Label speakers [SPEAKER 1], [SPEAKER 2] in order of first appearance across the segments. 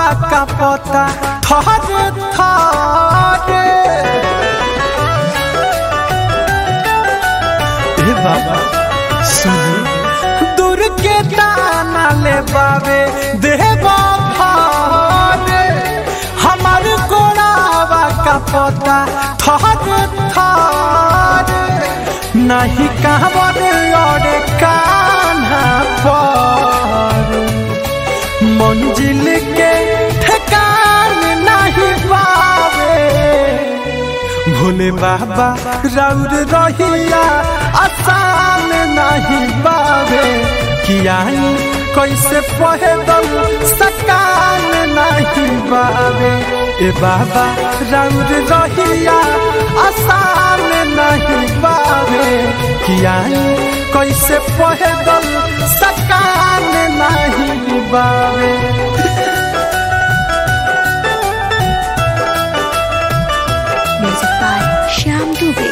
[SPEAKER 1] का पता थरे थरे ए बाबा सुन दूर के दाना ले बाबे देवा भारे हमार गोड़ावा का पता थरे थरे नहीं कहवर और कान्हा पर मंजिल के ठिकान नहीं पावे भोले बाबा राउर रहिया आसान नहीं पावे किया कैसे पहदल सकान नहीं पावे ए बाबा राउर रहिया आसान नहीं पावे किया कैसे पहदल सकान नहीं पावे
[SPEAKER 2] Music by Shyam Dubey.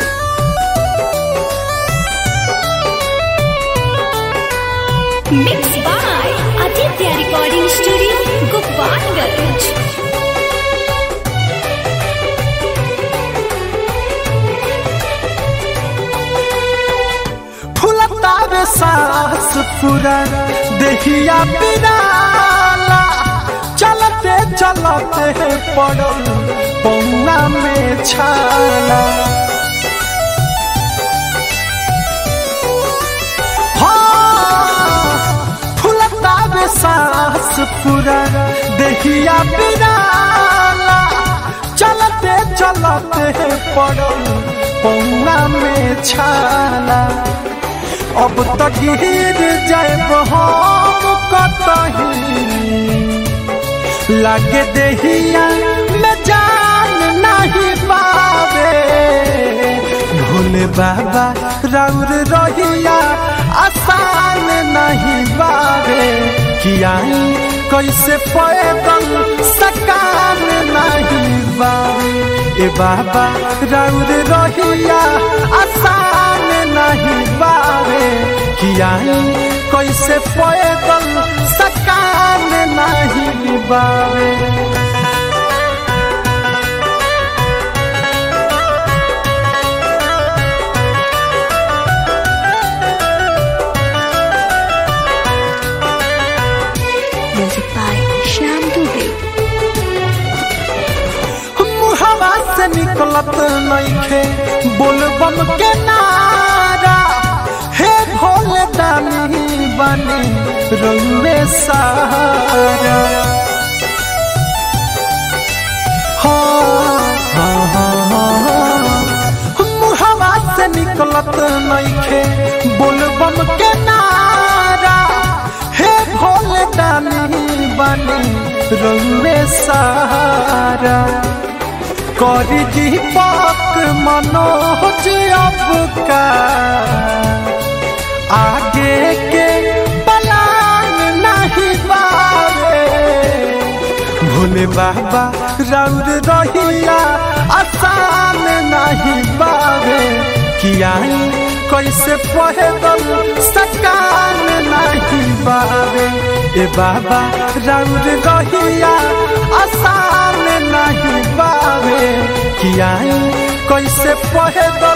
[SPEAKER 2] Mixed by Aditya Recording Studio, Gopalganj.
[SPEAKER 1] फुलतावे सांस पूरा देहिया पिराला चलते चलते पड़ल पौना में छाला हाँ, फुलतावे सांस पूरा देहिया पिराला चलते चलते पड़ल पौना में छाला अब तो गिर जाए हम कतही लागे देहिया में जान नहीं पावे भोले बाबा राउर रहिया आसान नहीं पावे किया कैसे पैदल सकान नहीं पावे ए बाबा राउर रहिया आसान नहीं पावे किया कैसे पैदल सकान नहीं पावे
[SPEAKER 2] Music by Shyam Dubey.
[SPEAKER 1] मुहवा से निकलत नइखे बोलबम के नारा हे भोले दानी बने रउए सारा हाँ, हाँ, हाँ, हाँ। मुहवा से निकलत नइखे बोलबम के नारा हे भोले दानी बने रउए सारा करी दीपक मनोज अब का आगे के पलान नहीं पावे भोले बाबा राउर रहिया आसान नहीं पावे किया कैसे पहदल सकान नहीं पावे ए बाबा राउर रहिया आसान नहीं पावे किया कैसे पहदल